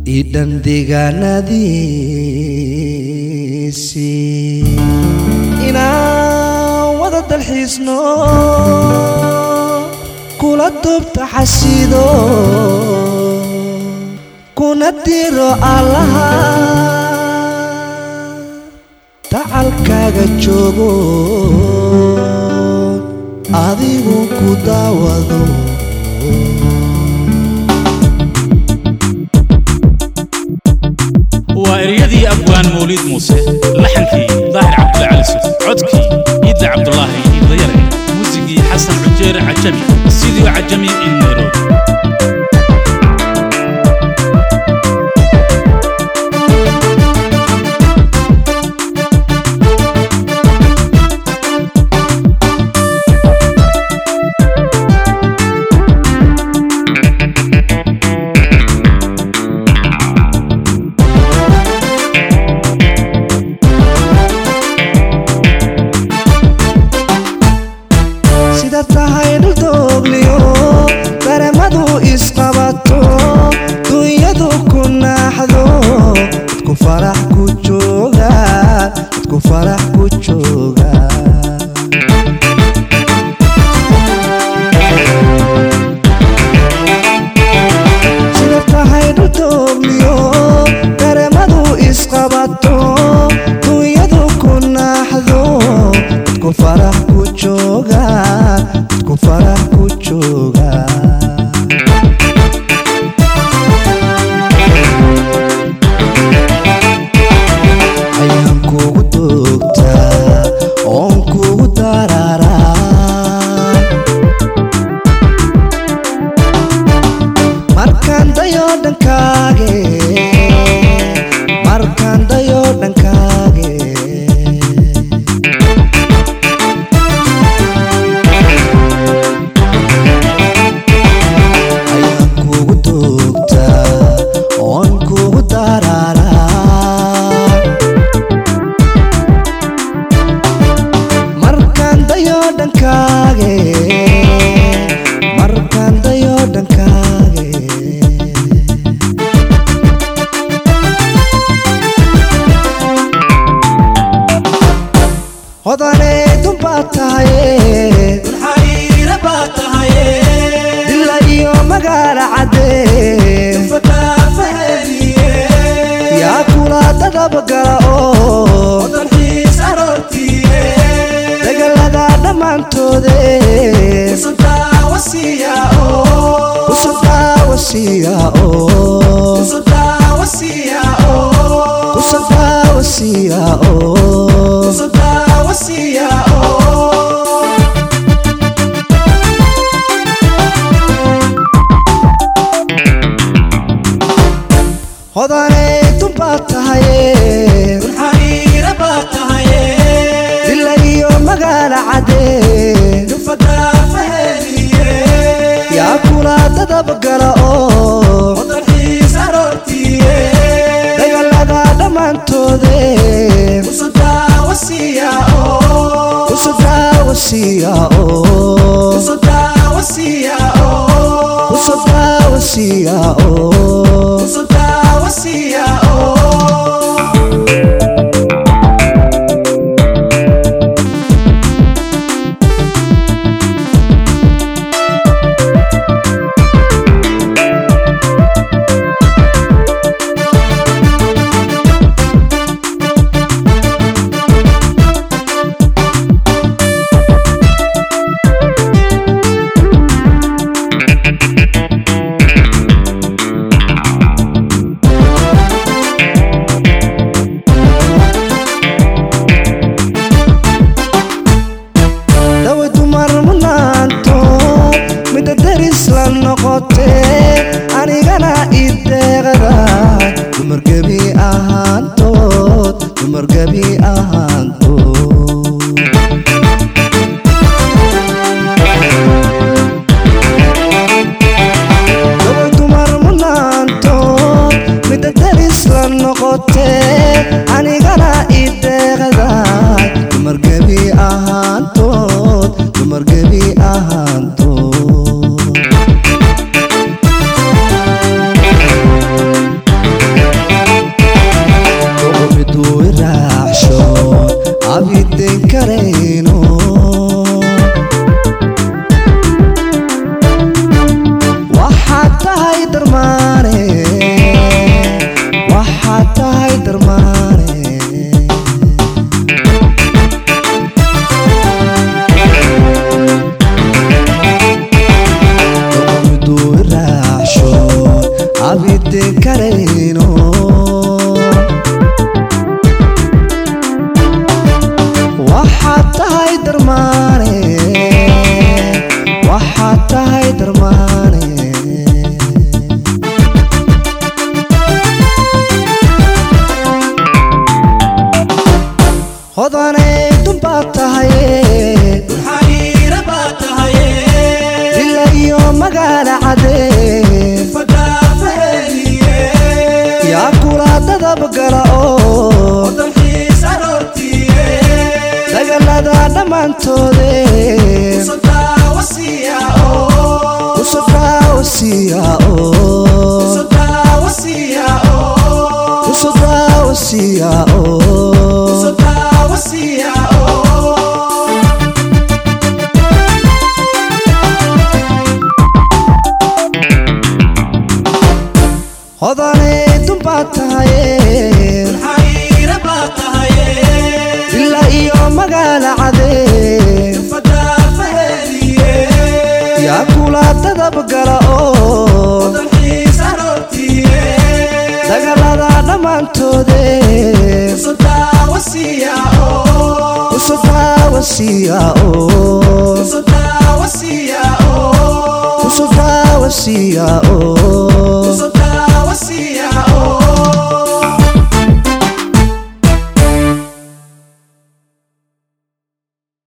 idhan deegaanadiisii inaan wada dalxiisno kula dubta xasido kuna diro allaha tacalkaaga joogo adigu ku daawado waa eryadii abwaan mawliid muuse laxankii daahir cabdulla cali suf codkii ciidda cabdulaahi iidlayare muusigii xasan cujeere cajami sidii cajami in nairobi sida tahay dhuldogliyo dareemadu isqabato dunyadu ku naaxdo dadku farax ku jooga dadku farax ku jooga sida tahay dhuldogliyo dareemadu isqabato dunyadu ku naaxdo dadku farax ku jooga dadku farax ku jooga ayaan kugu doogtaa oon kugu dararaa markaan dayo dhankaage markaan dayo dhankaage ayaan kugu doogtaa oon kugu dararaa markaan dayo dhankaage markaan dayo dhankaage hodanee dunbaa tahaye xariira baa tahaye dila iyo magaala caddee fataafaheliye yaa kula dadabgala oo dalxiis aroortiye degalada dhammaantoode usadaawasiya oo kusadaawasiya oo usadaawasiya oo kusadaawasiya oo usadaawasiya oo hodanee dunbaa tahaye xariira baa tahaye dila iyo magaala caddee fataafaheliye yaa kula dadabgala oo dalxiis aroortiye degalada dhammaantoode usadaawasiya oo kusadaawasiya oo usadaawasiya oo kusadaawasiya oo usadaawasiya oo dawa dumar munaanto midda deris la noqotee anigana ideeqada dumar gebi ahaantood dumar gebi ahaantood dawa dumar munaantood midda deris la noqotee anigana ideeqada dumar gebi ahaantood dumar gebi ahaantood karayno waxaad tahay darmaane waxaad tahay darmaane doqomiduu iraacsho abide karayno waxaad tahay darmaane waxaad tahay darmaane hodanay dumbaad tahaye xariira baa tahaye dila iyo magaala cadee fadaafaheediye yaa kula dadab gala oo dalxiis aroortiye dagallada dhammaantoode sadaawasiya oo usodhaawasiya oo sadaawasiya oo usodhaawasiya oo sadaawasiya oo hodanay dumbaad tahaye xariira baa tahaye dila iyo magaala cadee fadaafaheediye yaa kula dadab gala oo dalxiis aroortiye dagallada dhammaantoode sadaawasiya oo usodhaawasiya oo sadaawasiya oo usodhaawasiya oo